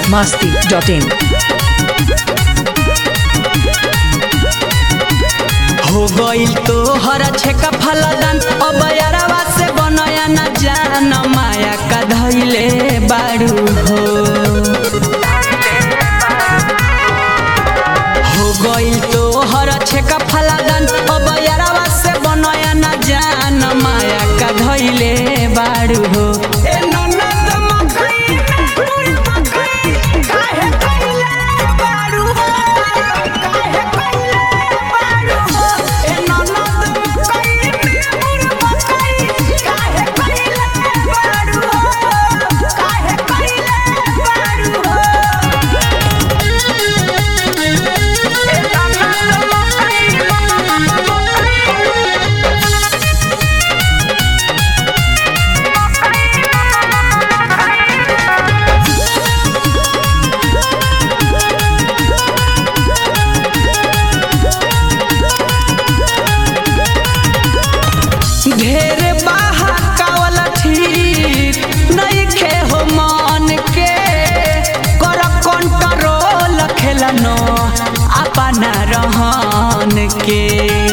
masti.in. हो गइल तो हर छेका फलदान अब यारवा से बनया न जान माया का धैले बारू हो हो गइल तो हर छेका फलदान अब यारवा से बनया न जान माया का धैले बारू हो ए ननद मखई पूरी मखई काहे कइले बारू हो काहे कइले बारू हो ए ननद मखई पूरी मखई काहे कइले बारू हो काहे कइले बारू हो ए ननद ढेर बहाकावल ठीक नइखे हो मन के कर कंट्रोल खेलनो अपना रहन के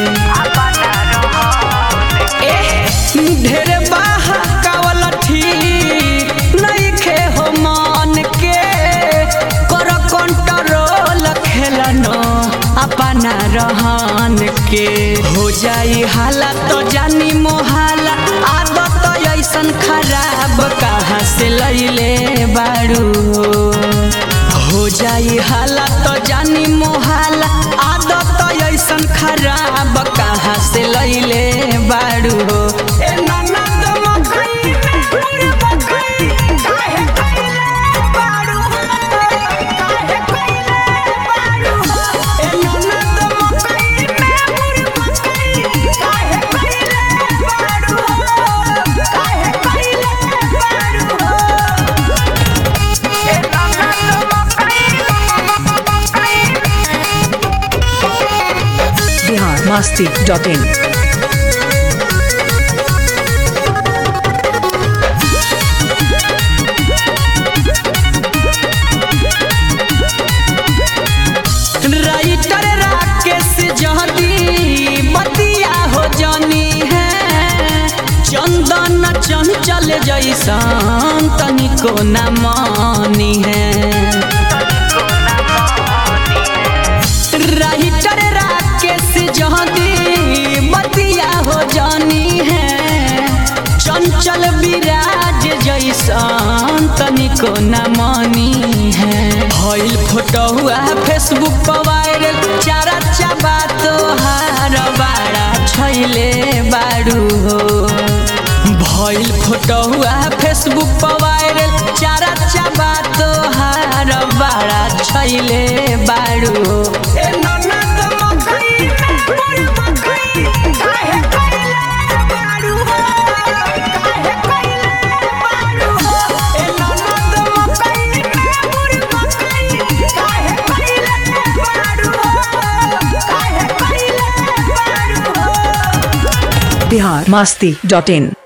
एह, ढेर बहाकावल ठीक नइखे हो मन के कर कंट्रोल खेलनो अपना रहन के हो जाई हालत तो जानी मोहाला आदत ऐसन खराब कहाँ से लैले बारू हो जाई हालत तो जानी मोहाला आदत ऐसन खराब कहाँ से लैले बारू ए ननद मखई पूरी मखई काहे कइले बारू काहे कइले बारू ए ननद मखई पूरी मखई काहे कइले बारू काहे कइले बारू ए ननद Bihar masti.in. राइटर राकेश जहदी बतिया हो जानी है चंदन चंचल जैसन तनिको न मानी है राइटर राकेश जहदी बतिया हो जानी है चंचल विराज जैसन तनिको न मानी है भइल फोटो हुआ फेसबुक पर वायरल चारा चाबा तोहार बाड़ा छैले बारू हो भइल फोटो हुआ फेसबुक पर वायरल चारा चाबा तोहार बाड़ा छैले बारू हो ए ननद मखई पूरी मखई काहे कइले बारू हो काहे कइले बारू हो ए ननद मखई पूरी मखई काहे कइले बारू हो काहे कइले बारू हो Bihar masti.in.